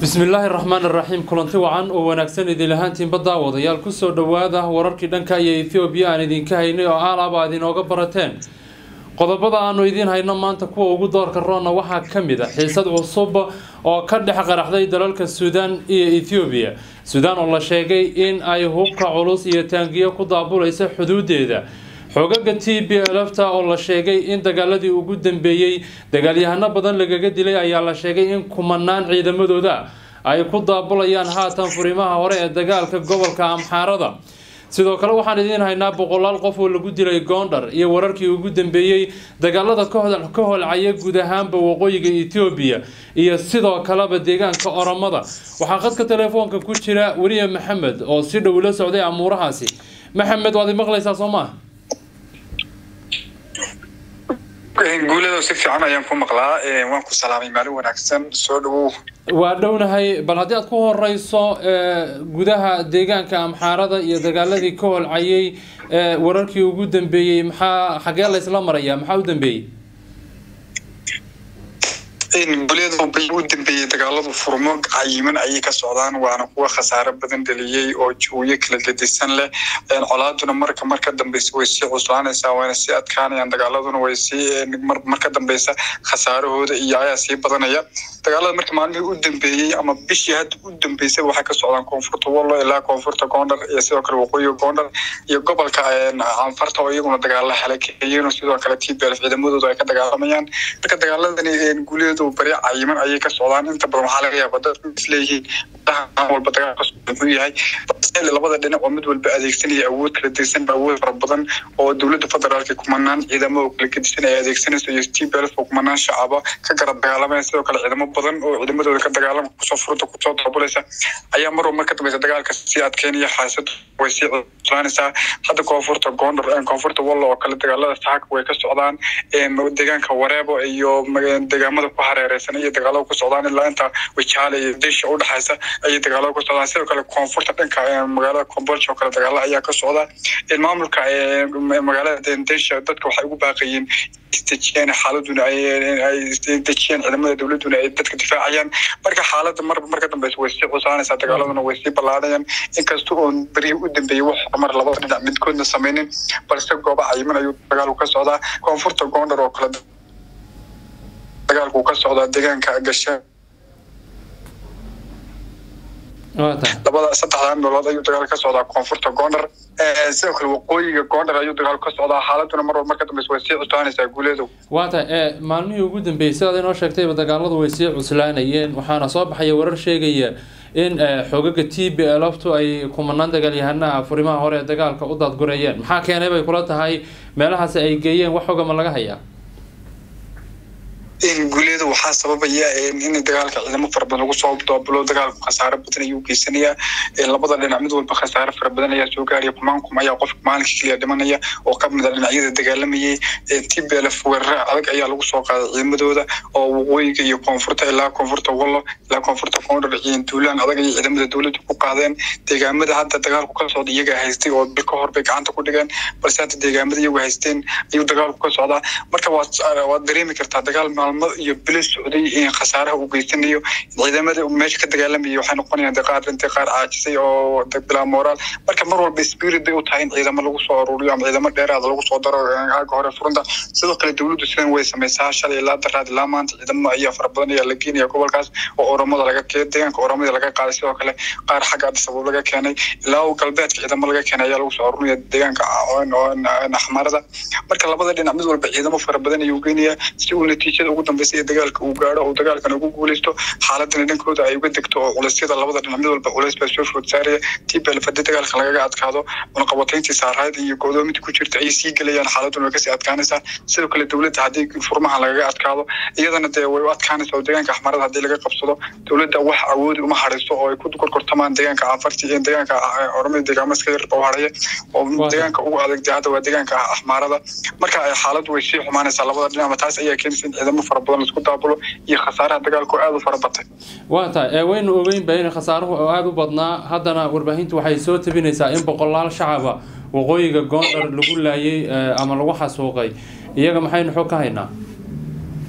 bismillaahi raxmaan iraxiim kulanti wacan oo wanaagsan idin lahaantiinba daawadayaal kusoo dhawaada wararkii dhanka iyo ethoobiya aan idinka haynay oo aalaaba aad inooga barateen qodobada aanu idiin hayno maanta kuwa ugu doorka roona waxaa ka mid a xiisad cusub oo ka dhex qaraxday dalalka suudaan iyo ethoobiya suudaan oo la sheegay in ay hubka culus iyo taangiyo ku daabulaysa xuduudeeda xoogaga t b lfta oo la sheegay in dagaaladii ugu dambeeyey dagaalyahano badan lagaga dilay ayaa la sheegay in kumanaan ciidamadooda ay ku daabulayaan haatan furimaha hore ee dagaalka gobolka amxaarada sidoo kale waxaan idiin haynaa boqolaal qof oo lagu dilay goondhar iyo wararkii ugu dambeeyey dagaalada ka holcaya guud ahaanba waqooyiga etoobiya iyo sidoo kaleba deegaanka oromada waxaa khadka telefoonka ku jira weliya maxamed oo si dhow la socday amuurahaasi maxamed waad imaqlaysaa soo maa guulado si fiican ayaan ku maqlaa waan ku salaamay maalin wanaagsan soo dhawow waa dhownahay bal haddii aad ku horeyso gudaha deegaanka amxaarada iyo dagaaladii ka holcayay wararkii ugu dambeeyey maxaa xagee laysla maraya maxaa u dambeeyey guulyada bay u dambeeyey dagaaladu furmo cayiman ayay ka socdaan waana kuwa khasaare badan dhaliyey oo jawiyo kala gedisan leh colaaduna marka marka dambeysa way sii cuslaanaysaa wayna sii adkaanayaan dagaaladuna way sii marka dambeysa khasaarahooda iyo ayaa sii badanaya dagaalada marka maalmihii u dambeeyey ama bishii hadda u dambeysay waxay ka socdaan koonfurta wallo ilaa koonfurta goondhar iyo sidoo kale waqooyiga goondhar iyo gobolka anfarta oo iyaguna dagaala halakeeyeen sidoo kale t b l ciidamadooda ay ka dagaalamayaan marka dagaaladani guulyadu bari cayiman ayay ka socdaan inta badan waxaa laga yaaba dad isleeyihiin walba dagaal ka socda muxuu yahay labada dhinac oo mid walba adeegsanaya awood kala dirsan awood fara badan oo dowladda federaalka kumanaan ciidamo oo kala gedisan ay adeegsanayso iyo t b l oo kumanaan shacaba ka garab dagaalamaya sidoo kale ciidamo badan oo ciidamadooda ka dagaalama kusoo furta kusoo daabulaysa ayaa mar walba ka dambeysa dagaalka sii adkeynaya xaasadu way sii cuslaanaysaa hadda koonfurta goondar koonfurta wallo oo kale dagaalada saaka way ka socdaan deegaanka wareebo iyo deegaamada ku hareereysan iyo dagaalada ku socdaan ilaa inta wajaale iyo desha udhexaysa ayay dagaalada ku socdaan sidoo kale koonfurta dhanka magaalada combolja oo kale dagaala ayaa ka socda maamulka magaalada desha dadka waxay ugu baaqayeen isdejiyaan xaaladuna ay dejiyaan ciidamada dowladuna ay dadka difaacayaan marka xaalada mar marka dambeysa way sii cusaanaysaa dagaaladuna way sii ballaadhayaan inkasta oon berihii u dambeeyey wax horumar labada dhinac midkoodna sameynin balse gooba cayiman ayuu dagaalku ka socdaa koonfurta goondhar oo kale dagaalku ka socdaa deegaanka gasha labada saddexdaa meelood ayuu dagaal ka socdaa koonfurta goondhar sidoo kale waqooyiga goondhar ayuu dagaal ka socdaa xaaladuna mar walba marka dambeysa way sii cuslaanaysaa guuleedu waa tahay maalmihii ugu dambeeyey sidaad inoo sheegtayba dagaaladu way sii cuslaanayeen waxaana soo baxaya warar sheegaya in xoogaga t b lftu ay kumanaan dagaalyahanaha furimaha hore ee dagaalka u daadgureeyeen maxaa keenay bay kula tahay meelahaasi ay geeyeen wax xogama laga hayaa guulyada waxaa sababaya in dagaalka ciidamo fara badan lagu soo daabulo dagaalku khasaare badan ayuu geysanayaa labada dhinac mid walba khasaare fara badan ayaa soo gaaraya kumaankum ayaa qofka maalinka keliya dhimanaya oo ka mid a dhinacyada dagaalamayay t b l f weerare adag ayaa lagu soo qaaday ciidamadooda oo waqooyiga iyo koonfurta ilaa koonfurta wallo ilaa koonfurta koondhar iyo duulaan adag ayay ciidamada dowladda ku qaadeen deegaamada hadda dagaalku ka socda iyagaa haystay oo bil ka hor bay gacanta ku dhigeen balse hadda deegaamada iyagu haysteen ayuu dagaalku ka socdaa marka waad dareemi kartaa dagaal maalmo iyo bilo socday khasaaraha uu geysanayo ciidamada meesha ka dagaalamayay waxay noqonayaan qaar dhintay qaar caajisay oo bilaa moraal marka mar walba spirit bay u tahay in ciidamo lagu soo aruuriyo ama ciidamo dheeraada lagu soo daro aaga hore furunta sidoo kale dowladdu sidan way samaysaa shalay ilaa daraad ilaa maanta ciidamo ayaa fara badan ayaa la geenaya gobolkaas oo oromada laga deegaanka oromada laga qaaday sidoo kale qaar xagga adisabab laga keenay ilaa galbeedka ciidamo laga keenay ayaa lagu soo aruurinaya deegaanka axmarada marka labada dhinac mid walba ciidamo fara badan ayuu geenayaa si uu natiijada ugu dambeysa iyo dagaalka uu gaaro uu dagaalkan ugu guuleysto xaaladana dhankooda ay uga degto oo culeysyada labada dhinac mid walba culeys baa soo food saaraya t b l f haddii dagaalka lagaga adkaado cunaqabatayntii saarayd iyo go'doominta ku jirta ayay sii gelayaan xaaladuna way kasii adkaanaysaa sidoo kale dowladda haddii furmaha lagaga adkaado iyadana dee way u adkaanaysaa oo deegaanka axmarada haddii laga qabsado dowladda wax awoodi uma harayso oo ay ku gorgortamaan deegaanka anfarti iyo deegaanka oromada deegaamo iska yarba u haraya oo deegaanka ugu adag dee hadda waa deegaanka axmaarada marka xaaladdu way sii xumaanaysaa labada dhinac taas ayaa keenaysa in ciidamo fara badan laisku daabulo iyo khasaaraha dagaalku aada u fara batay waa tahay waynu ogeynba in khasaaruhu aada u badnaa haddana warbaahintu waxay soo tabinaysaa in boqolaal shacaba waqooyiga goondhar lagu laayay ama lagu xasuuqay iyaga maxaynu xog ka haynaa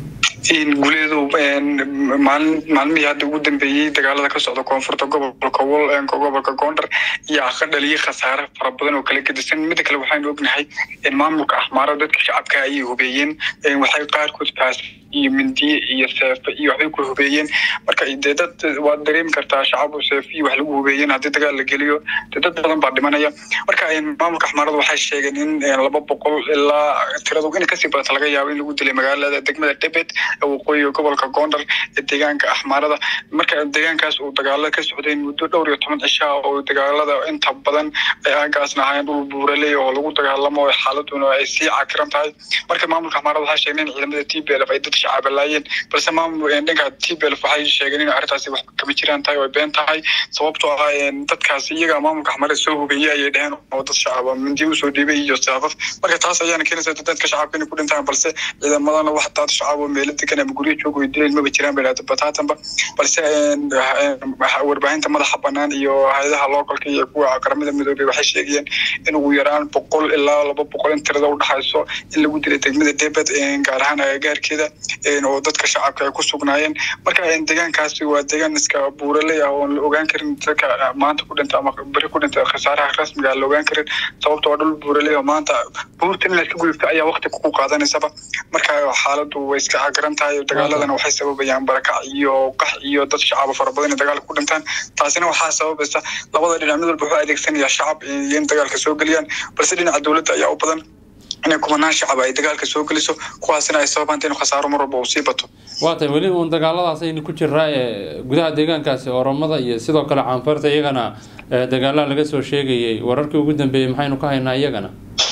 guleedu maalmihii hadda ugu dambeeyey dagaalada ka socda koonfurta gobolka wol gobolka goondar ayaa ka dhaliyay khasaare fara badan oo kala gedisan mida kale waxaynu ognahay maamulka axmaara dadka shacabka ayay hubeeyeen waxay qaarkood paas iyo mindiye iyo seefe iyo waxbay ku hubeeyeen marka dee dad waad dareemi kartaa shacab seefe iyo wax lagu hubeeyeen haddii dagaal la geliyo dee dad badan baa dhimanaya marka maamulka axmaarada waxay sheegeen in laba boqol ilaa tiradu inay kasii badata laga yaabo in lagu dilay magaalada degmada debet waqooyiga gobolka goondar ee deegaanka axmaarada marka deegaankaas uu dagaalada ka socday muddo dhowr iyo toban cishaa oo dagaalada inta badan ay aagaasna ahaayeen dhul buuraley oo lagu dagaalamo xaaladuna ay sii cakiran tahay marka maamulka axmaarada waxay sheegeen in ciidamada t b lf ay dad shacaba laayeen balse maamul dhanka t b lf waxay sheegeen in arrintaasi wax kama jiraan tahay oo been tahay sababtoo ah dadkaasi iyaga maamulka axmaarada soo hubeeyey ayay dheheen oo dad shacaba mindiye usoo dhiibay iyo saafaf marka taas ayaana keenaysa dadka shacabka inay ku dhintaan balse ciidamadana wax dad shacab oo meelo degan ama guryo joogo ay dileen maba jiraan bay bataatanba balse warbaahinta madaxa banaan iyo hay-adaha localka iyo kuwa qaramada midoobey waxay sheegayeen in ugu yaraan boqol ilaa laba boqol in tirada udhexayso in lagu dilay degmada debed gaar ahaan agagaarkeeda oo dadka shacabka ay ku sugnaayeen marka deegaankaasi waa deegaan iska buuraley ah oon la ogaan karin dadka maanta ku dhinta ama beri ku dhinta khasaaraha rasmiga aan la ogaan karin sababta waa dhul buuraley oo maanta buurtan inaad ka gudubta ayaa waqti ku qaadanaysaba marka xaaladu way iska cagaran tahay dagaaladana waxay sababayaan barakac iyo qax iyo dad shacaba fara badan in dagaalka ku dhintaan taasina waxaa sababaysa labada dhinac mid walba wuxuu adeegsanaya shacab iyo in dagaalka soo geliyaan balse dhinaca dowladda ayaa u badan inay kumanaan shacab ay dagaalka soo geliso kuwaasina ay sababanta inuu khasaaro mar walba uu sii bato waa tahay weli uun dagaaladaas aynu ku jiraa ee gudaha deegaankaasi oromada iyo sidoo kale caanfarta iyagana dagaalaha laga soo sheegayay wararkii ugu dambeeyey maxaynu ka haynaa iyagana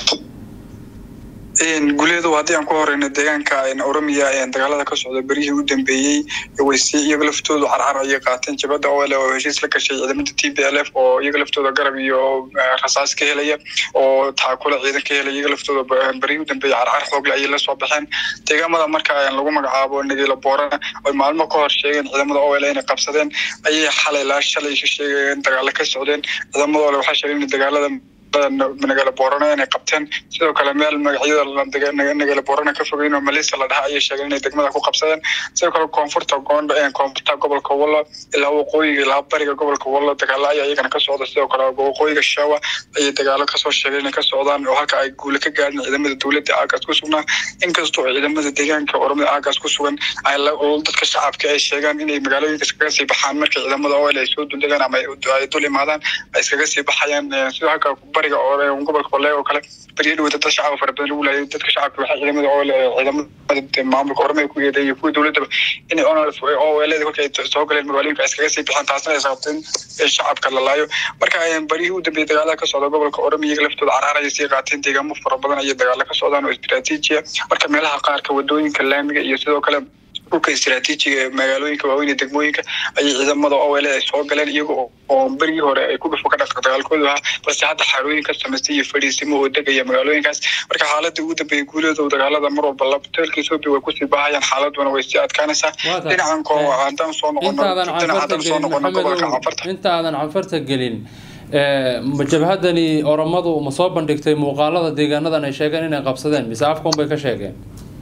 guleedu haddii aan ku horeyno deegaanka oromiya dagaalada ka socda beryihii u dambeeyey waysi iyaga laftoodu carcar ayay qaateen jabada ole oo heshiis la gashay ciidamada t b l f oo iyaga laftooda garab iyo rasaas ka helaya oo taakula ciidan ka helaya iyaga laftooda beryihii u dambeeyey carcar xoogle ayay lasoo baxeen deegaamada marka lagu magacaabo nagila boorana oy maalmo ka hor sheegeen ciidamada ole inay qabsadeen ayay xalay laa shalay sheegeen dagaalo ka socdeen ciidamada ole waxaa sheegeen in dagaalada nagala boorana inay qabteen sidoo kale meel magacyada nagala boorana ka fogeyn oo malisa la dhaha ayay sheegeen inay degmada ku qabsadeen sidoo kale koonfurta goondha koonfurta gobolka wallo ilaa waqooyiga ilaa bariga gobolka wallo dagaalo ayaa iyagana ka socda sidoo kale waqooyiga shawa ayay dagaalo kasoo sheegeen inay ka socdaan oo halka ay guule ka gaadhin ciidamada dowladda aagaas ku sugnaa inkastoo ciidamada deegaanka oromada aagaas ku sugan dadka shacabka ay sheegaan inay magaalooyinka iskaga sii baxaan marka ciidamada oil ay soo duldegaan ama ay dul imaadaan ay iskaga sii baxayaan sidoo halka bariga gobolka ole oo kale beriya dhawata dad shacaba fara badan lagu laayay dadka shacabka waxay ciidamada ole ciidamada maamulka oromada ku yeeday iyo kuwa dowladaba inay oleda kolka ay soo galeen magaalooyinka ay iskaga sii baxaan taasna ay sababteen in shacabka la laayo marka beryihii u dambeeyey dagaalada ka socda gobolka oromiya iyaga laftooda carcar ayay sii qaateen deegaamo fara badan ayay dagaalo ka socdaan oo istiraatiijiya marka meelaha qaarka wadooyinka laamiga iyo sidoo kale dhulka istiraatiijiga magaalooyinka waaweyn ee degmooyinka ayay ciidamada owele ay soo galeen iyaga oo berigii hore ay ku dhufo ka dhaqa dagaalkoodu ahaa balse hadda xarooyin ka samaystay iyo fadhiisimo oo degaya magaalooyinkaas marka xaaladda ugu dambeeyey guuleedu dagaalada mar walba labteelka ethoobia way kusii baahayaan xaaladuna way sii adkaanaysaa dhinacan ko haddaan soo noqono dhinac haddaan soo noqono gobolka canfarta inta aadan canfarta gelin jabhadani oromadu ma soo bandhigtay muuqaalada deegaanadan ay sheegeen inay qabsadeen mise afkan bay ka sheegeen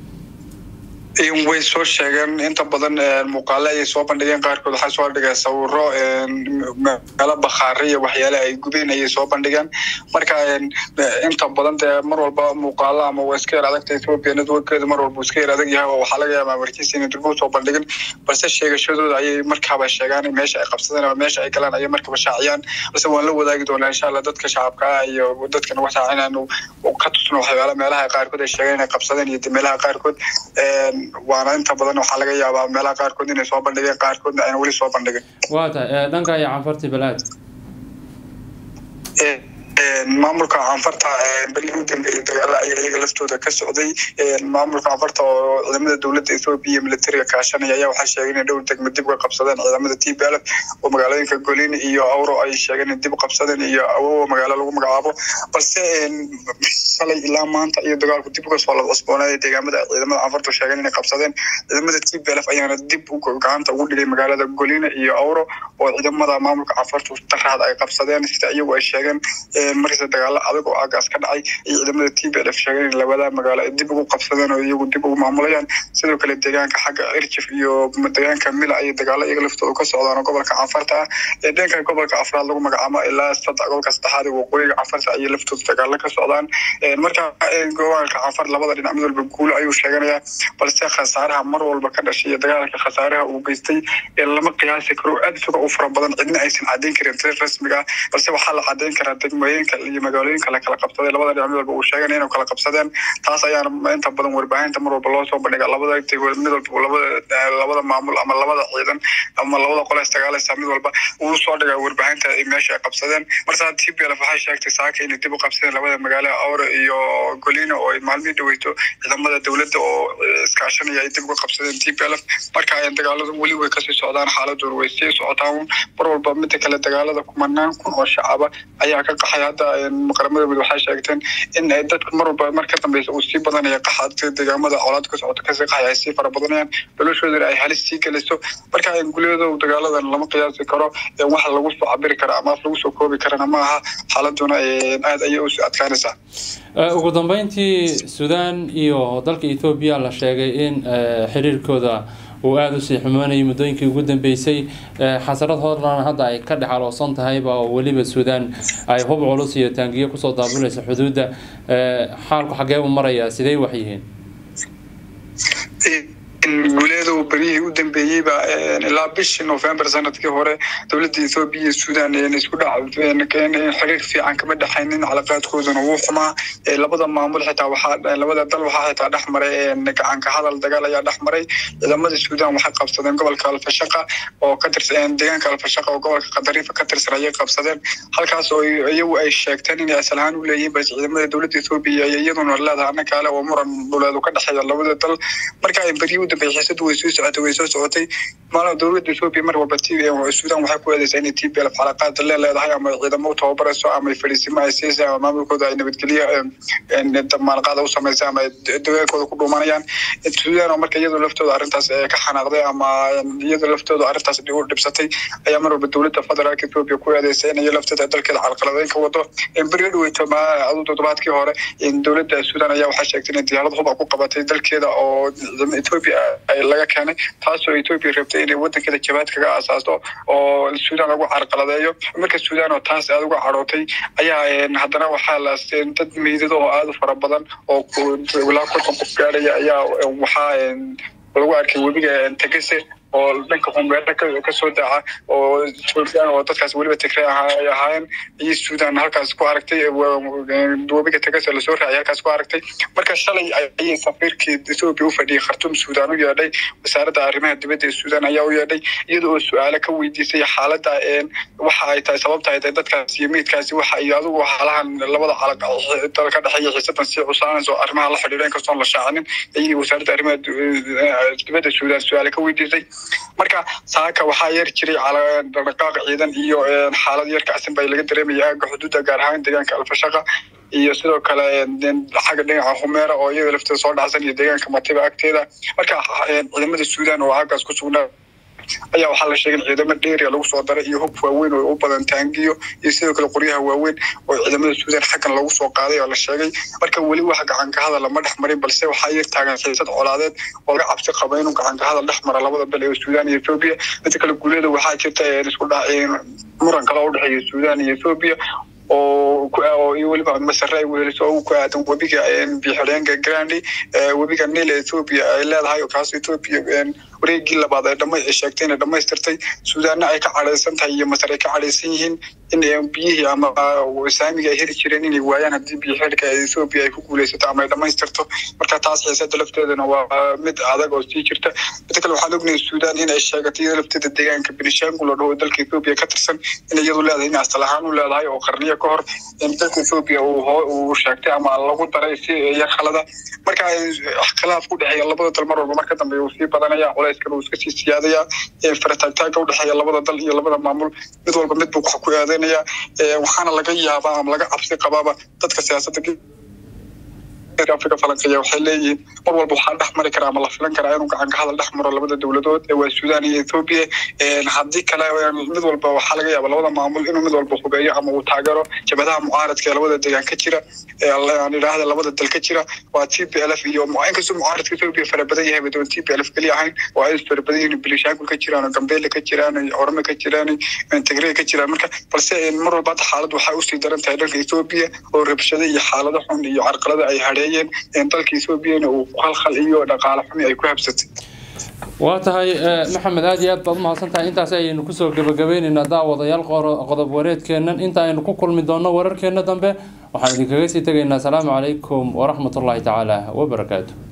way soo sheegeen inta badan muuqaale ayay soo bandhigeen qaarkood waxaa soo dhigay sawiro meelo bakhaare iyo waxyaale ay gubeen ayay soo bandhigeen marka inta badan dee mar walba muuqaalo ama waa iska yar adagta ethoopia networkeedu mar walba iska yar adag yahay oo waxaa laga yaabaa markiisa inay durbo soo bandhigin balse sheegashadooda ayay markaaba sheegaan meesha ay qabsadeen ama meesha ay galaan ayay markaba shaaciyaan balse waan la wadaagi doonaa insha allah dadka shacabka ah iyo dadka nagu shaaca inaanu ka tusno waxyaala meelaha qaarkood ay sheegeen inay qabsadeen iyo meelaha qaarkood waana inta badan waxaa laga yaabaa meelaha qaarkood inay soo bandhigeen qaarkoodna ayna weli soo bandhigin waa tahay dhanka iyo canfarti balaad maamulka canfarta berihii u dambeeyey dagaala ayaa iyaga laftooda ka socday maamulka canfarta oo ciidamada dowladda ethoobiya iyo militariga kaashanaya ayaa waxaa sheegay inay dhowr degmo dib uga qabsadeen ciidamada t b l f oo magaalooyinka golin iyo awro ay sheegeen inay dib u qabsadeen iyo awowa magaalo lagu magacaabo balse shalay ilaa maanta iyo dagaalku dib uga soo cusboonaaday deegaamada ciidamada canfarta sheegeen inay qabsadeen ciidamada t b l f ayaana dib gacanta ugu dhigay magaalada golina iyo awro oo ciidamada maamulka cafarta daraad ay qabsadeen sida iyagu ay sheegeen markasta dagaalo adag oo aagaas ka dhacay iyo ciidamada t b lf sheegeen in labada magaalo ay dib ugu qabsadeen oo iyagu dib ugu maamulayaan sidoo kale deegaanka xagga irjif iyo deegaanka mila ayay dagaalo iyaga laftooda ka socdaan oo gobolka cafarta ah ee dhanka gobolka afraad lagu magacaabo ilaa saddex gobolka saddexaad ee waqooyiga cafarta ayay laftooda dagaalo ka socdaan marka gobolka cafar labada dhinac mid walba guulo ayuu sheeganayaa balse khasaaraha mar walba ka dhashay iyo dagaalka khasaaraha uu geystay lama qiyaasi karo aad isaga u fara badan cidna aysan cadeyn karin tir rasmiga ah balse waxaa la cadeyn karaa degmooyinka iyo magaalooyinka la kala qabsaday labada dhinac mid walba uu sheeganaya inuu kala qabsadeen taas ayaana inta badan warbaahinta mar walba loo soo bandhiga labada mid walba labada labada maamul ama labada ciidan ama labada qole isdagaalaysa mid walba uu soo dhiga warbaahinta meesha ay qabsadeen marsa t b lf waxay sheegtay saaka inay dib u qabsadeen labada magaalo awre iyo golina oo ay maalmihii dhaweyto ciidamada dowladda oo iskaashanaya ay dib uga qabsadeen t b lf marka dagaaladu weli way kasii socdaan xaaladooda way sii socotaan mar walba mida kale dagaalada kumanaan kun oo shacaba ayaa ka qaxay hadda qaramada mid waxay sheegteen in dadku mar walba mar ka dambeysa uu sii badanaya qaxa deegaamada colaad ka socota kasii qaxay ay sii fara badanayaan noloshoodana ay halis sii geliso marka guleedo dagaaladan lama qiyaasi karo wax lagu soo cabiri kara ama af lagu soo koobi karana ma aha xaaladuna aad ayay usii adkaanaysaa ugu dambeyntii suudaan iyo dalka ethoobiya la sheegay in xiriirkooda uu aada usii xumaanayay muddooyinkii ugu dambeysay xasarad horlan hadda ay ka dhexaloosan tahayba oo weliba suudaan ay hub culus iyo taangiyo kusoo daabulaysa xuduudda xaalku xagee u marayaa sidey wax yihiin guuleedu beryihii u dambeeyeyba ilaa bishii november sanadkii hore dowladda ethoobiya iyo suudan isku dhac xiriir fiican kama dhexaynin calaqaadkooduna wuu xumaa labada maamul xitaa waxaa labada dal waxaa xitaa dhex maray gacanka hadal dagaal ayaa dhex maray ciidamada suudan waxay qabsadeen gobolka alfashaqa oo ka tirsan deegaanka alfashaqa oo gobolka qadariifa ka tirsan ayay qabsadeen halkaas oo iyagu ay sheegteen inay asal ahaan u leeyihiin balse ciidamada dowladda ethoobiya iyaduna leedahay anna kale oo muran dhuleedu ka dhexeeya labada dal marka beryi dambe xiisadu way soo socotay way soo socotay maala dowladda etoobiya mar walba t suudan waxay ku eedeysaa inay t b lf xalaqaad le leedahay ama ciidamo u tababarayso ama fadhiisimo ay siisay ama maamulkooda ay nabadgelyo maalqaada u samaysay ama dagaalkooda ku dhuumanayaan suudan oo marka iyadoo laftooda arrintaas ka xanaaqday ama iyadoo laftooda arrintaas u dhibsatay ayaa mar walba dowladda federaalka etoobiya ku eedeysay in iyo lafteeda dalkeeda calqaladeyn ka wado beri dhaweyto adu toddobaadkii hore dowladda suudan ayaa waxay sheegtay inay diyaarad huba ku qabatay dalkeeda oo etoobiya laga keenay taasoo etoobiya rabtay inay wadankeeda jabaad kaga asaasto oo suudan lagu carqaladeeyo marka suudan oo taas aada uga cadhootay ayaa haddana waxaa la dad meydado oo aada u fara badan oo ilaa konton qof gaadhaya ayaa waxaa lagu arkay webiga tegese oo dhanka humbeera kasoo daaca oo suudaan oo dadkaas weliba tigre ay ahaayeen iyo suudan halkaas ku aragtay webiga tegase lasoo raacay halkaas ku aragtay marka shalay ayay safiirkii etoobiya u fadhiyay khartuum suudan u yeedhay wasaaradda arrimaha dibadda ee suudan ayaa u yeedhay iyada oo su-aalo ka weydiisay xaaladda waxa ay tahay sababta ay tahay dadkaas iyo meydkaasi waxa iyo adigu xaalahan labada calaq dal ka dhexeeya xiisadan sii cusaanayso arrimaha la xidhiidha inkastoon la shaacinin ayay wasaaradda arrimaha dibadda suudan su-aalo ka weydiisay marka saaka waxaa yar jiray dhaqdhaqaaq ciidan iyo xaalad yar kacsan baa laga dareemaya aaga xuduudda gaar ahaan deegaanka alfashaqa iyo sidoo kale xagga dhinaca humeera oo iyada lafteeda soo dhacsan iyo deegaanka matiba agteeda marka ciidamada suudan oo aagaas ku sugnaa ayaa waxaa la sheegay in ciidamo dheeriya lagu soo daray iyo hub waaweyn oo u badan taangiyo iyo sidoo kale qoryaha waaweyn oo ciidamada suudan xaggan lagu soo qaaday oo la sheegay marka weli wax gacanka hadal lama dhex marin balse waxaa yar taagan xiisad colaadeed oo laga cabsi qaba inuu gacanka hadal dhex mara labada dal ee suudan iyo etoobiya midda kale guuleeda waxaa jirta isku dhac muran kale oo udhexeeya suudan iyo etoobiya oo iyo weliba masare ay weheliso oo ku aadan webiga bixireenka grandi webiga nil ethoopia ay leedahay kaas ethoopia wareegii labaad ay dhama ay sheegtay inay dhamaystirtay suudaanna ay ka cadhaysan tahay iyo masar ay ka cadhaysan yihiin in biyihii ama saamiga ay heli jireen inay waayaan haddii biyo xilka ethoopia ay ku guuleysato ama ay dhamaystirto marka taas xiisada lafteedana waa mid adag oo sii jirta midda kale waxaan ognahay suudaan in ay sheegatay iyada lafteeda deegaanka benishangul oo dhaho dalka ethoopia ka tirsan in iyadu leedahay in asal ahaan u leedahay oo qarniyo ka hor in dalka ethoopia uu sheegtay ama lagu daray si yar khalada marka khilaaf ku dhexeeya labada dal mar walba marka dambe uu sii badanaya culayskana uu iska sii siyaadaya farataagtaaga u dhexeeya labada dal iyo labada maamul mid walba mid buu wax ku aadeynaya waxaana laga yaabaa ama laga cabsi qabaaba dadka siyaasadda africa falanqeeya waxay leeyihiin mar walba waxaa dhex mari karaa ama la filan karaa inuu gacan ka hadal dhex maro labada dowladood ee waa suudaan iyo ethoobia haddii kale mid walba waxaa laga yaaba labada maamul inuu mid walba hubeeyo ama uu taageero jabadaha mucaaradka ee labada deegaan ka jira aan idhaahda labada dal ka jira waa t p l f iyo inkastoo mucaaradka ethoobia fara badan yahay badoon t p l f keliya ahayn oo ay fara badan yihiin bilishaanku ka jiraan oo gambeelle ka jiraan orome ka jiraan tigray ka jiraan marka balse mar walba hadda xaalad waxay usii daran tahay dhanka ethoobia oo rabshado iyo xaalado xun iyo carqalada ay hadheeyeen dalka ethoobiana uu khalkhal iyo dhaqaale xumi ay ku habsatay waa tahay maxamed aada iyo aad baad umahadsan tahay intaasi ayaynu kusoo gebagabeyneynaa daawadayaal qodob wareedkeennan inta aynu ku kulmi doonno wararkeenna dambe waxaan idinkaga sii tegaynaa asalaamu calaykum waraxmatullaahi tacaala wabarakaatu